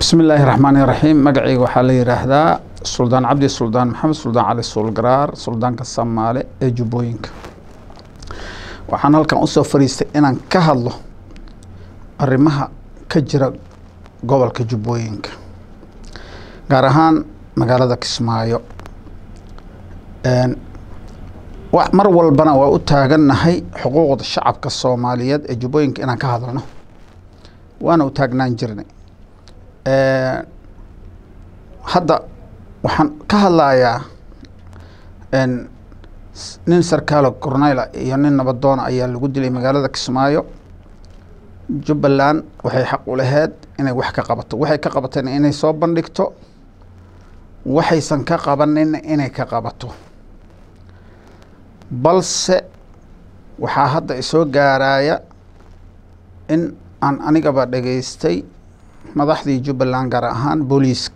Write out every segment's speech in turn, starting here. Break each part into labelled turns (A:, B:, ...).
A: bismi illaahi raxmaani raxiim magacayga waxaa la yidhaahdaa suldaan cabdi suldaan maxamed suldaan cali suulgaraar suldaanka samaale ee jubbooyinka waxaan halkan usoo fadhiistay inaan ka hadlo arrimaha ka jira gobolka jubbooyinka gaar ahaan magaalada kismaayo mar walbana waa u taagannahay xuquuqda shacabka soomaaliyeed ee jubbooyinka inaan ka hadalno waana u taagnaan jirnay hadda waxaan ka hadlayaa nin sarkaalo corneyla iyo nin nabadoona ayaa lagu dilay magaalada kismaayo jubbaland waxay xaq u laheyd inay wax ka qabato waxay ka qabateen inay soo bandhigto waxaysan ka qabanina inay ka qabato balse waxaa hadda isoo gaaraya in aan anigaba dhageystay madaxdii jubbaland gaar ahaan booliiska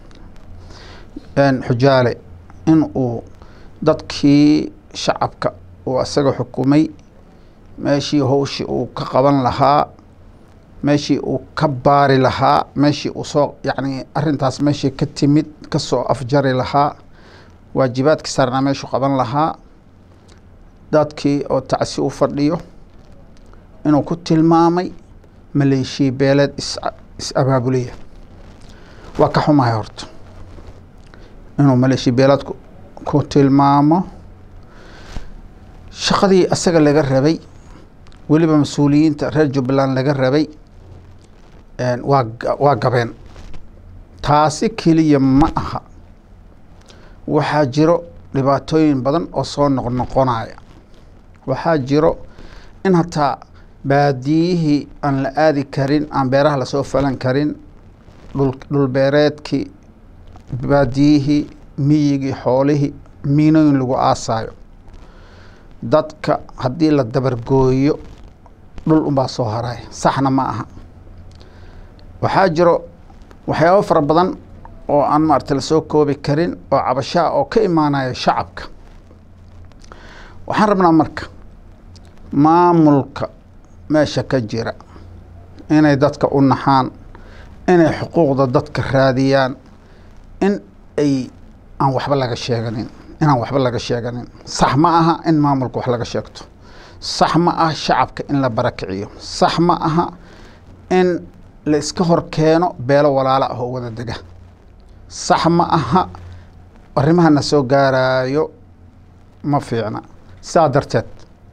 A: xujaale in uu dadkii shacabka uu isaga xukumay meeshii howshii uu ka qaban lahaa meeshii uu ka baari lahaa meeshii uu soo yacni arrintaas meeshii ka timid ka soo afjari lahaa waajibaadkii saarnaa meeshuu qaban lahaa dadkii oo tacsi u fadhiyo inuu ku tilmaamay maleeshiya beeleed is is-abaabulaya waa ka xumahay horta inuu maleeshiya beeleed ku tilmaamo shaqadii asaga laga rabay weliba mas-uuliyiinta reer jubbaland laga rabay waa waa gabeen taasi keliya ma aha waxaa jiro dhibaatooyin badan oo soo noqnoqonaya waxaa jiro in hataa baadiyihii aan la aadi karin aan beeraha lasoo falan karin dhul dhulbeereedkii baadiyihii miyigii xoolihii miinooyin lagu aasaayo dadka haddii la dabargooyo dhul unbaa soo haraya saxna ma aha waxaa jiro waxyaabo fara badan oo aan maarata lasoo koobi karin oo cabashaa oo ka imaanaya shacabka waxaan rabnaa marka maamulka meesha ka jira inay dadka u naxaan inay xuquuqda dadka raadiyaan in ay aan waxba laga sheeganin inaan waxba laga sheeganin sax ma aha in maamulka wax laga sheegto sax ma aha shacabka in la barakiciyo sax ma aha in la iska hor keeno beelo walaalo ah oo wada dega sax ma aha arrimaha na soo gaaraayo ma fiicna sidaa darteed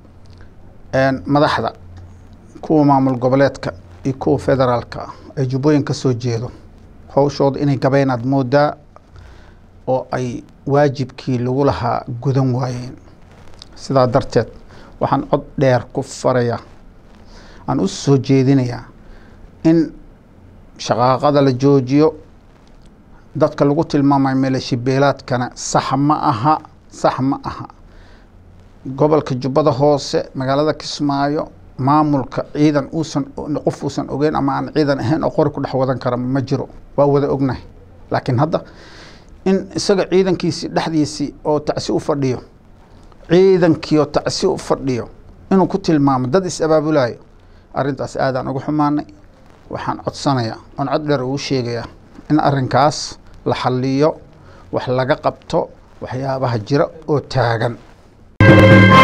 A: madaxda kuwa maamul goboleedka iyo kuwa federaalka ay jubbooyin ka soo jeedo howshooda inay gabeynaad moodaa oo ay waajibkii lagu lahaa gudan waayeen sidaa darteed waxaan cod dheer ku farayaa aan u soo jeedinayaa in shaqaaqada la joojiyo dadka lagu tilmaamayo meeleshibeelaadkana sax ma aha sax ma aha gobolka jubbada hoose magaalada kismaayo maamulka ciidan uusan qof uusan ogeyn ama aan ciidan ahayn oo qori ku dhex wadan kara ma jiro waa wada ognahay laakiin hadda in isaga ciidankiisii dhexdiisii oo tacsi u fadhiyo ciidankii oo tacsi u fadhiyo inuu ku tilmaamo dad is-abaabulayo arrintaas aadaan uga xumaanay waxaan codsanayaa oon cod dheer ugu sheegayaa in arrinkaas la xalliyo wax laga qabto waxyaabaha jira oo taagan